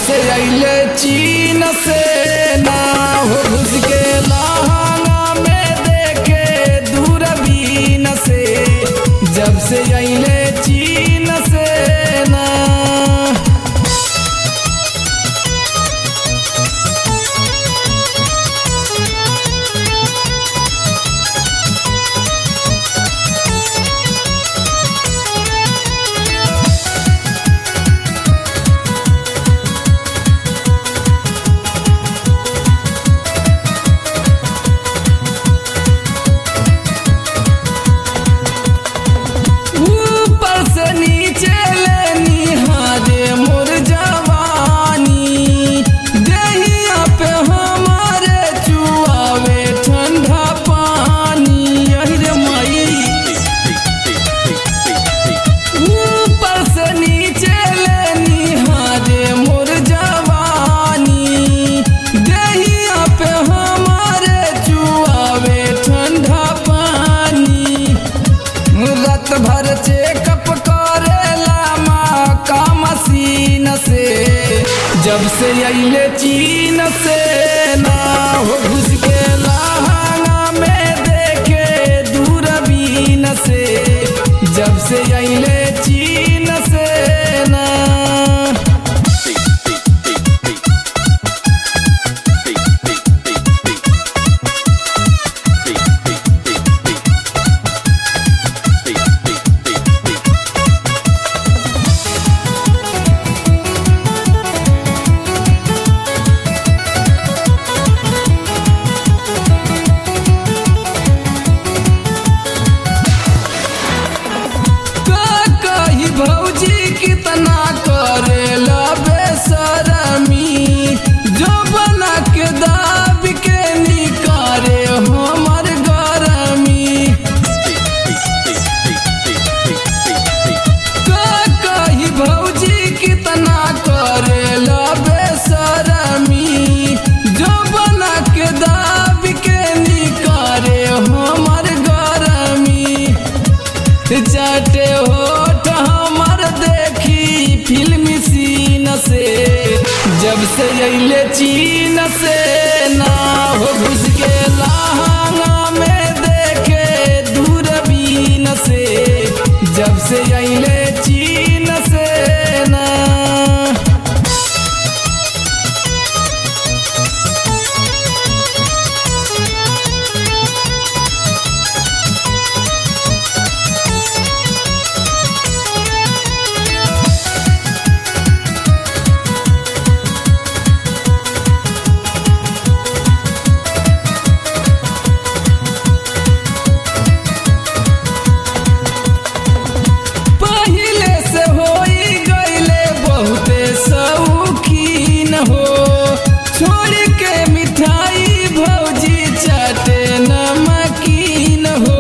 से अइले चीन से ना हो घुस के लहंगा में देखे दूरबीन से जब से अइले चीन से ना ऊपर से नीचे ले निहारे मोर जवानी देहिया पे हमारे चुआवे ठंडा पानी यही रे मई ऊपर से नीचे ले निहारे मोर जवानी देहिया पे हमारे चुआवे ठंडा पानी रात भर चेकअप करेला माँ का मशीन से जब से अइले चीन से ना हो घुस के लहंगा में देखे दूरबीन से जब से अइले चीन से ना का कही भौजी कितना करेला बेसरमी जो बना के दाब के निकारे हमर गरमी का कही भौजी कितना करेला बेसरमी जो बना के दाब के निकारे हमर गरमी चाटे होठ हमर देखी फिल्मी सीन से जब से अइले चीन से ना हो घुस के लहंगा में देखे दूरबीन से जब से अइले चीन से ना पहिले से होई गईले बहुते शौकीन हो छोड़ के मिठाई भौजी चाटे नमकीन हो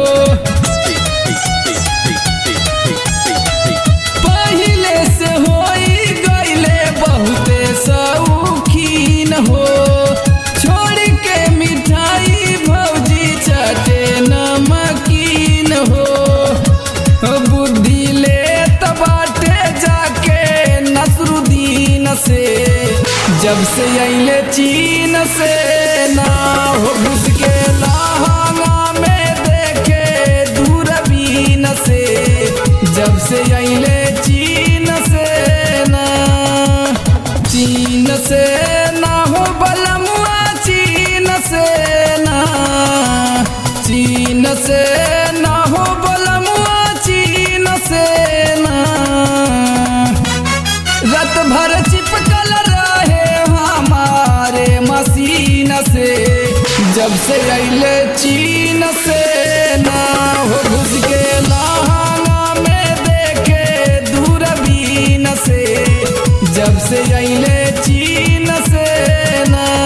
पहिले से होई गईले बहुते शौकीन हो छोड़ के मिठाई भौजी चाटे नमकीन हो बुद्धि ले बाटे जाके नसरुद्दीन से जब से अइले चीन से ना हो घुस के लहंगा में देखे दूरबीन से जब से अइले चीन से ना चीन से ना हो बलमुआ चीन से ना चीन से ना हो बलमुआ चीन से ना रात भर चिपकल रहे हमारे मशीन से जब से अइले चीन से ना हो घुस के लहंगा में देखे दूरबीन से जब से अइले चीन से ना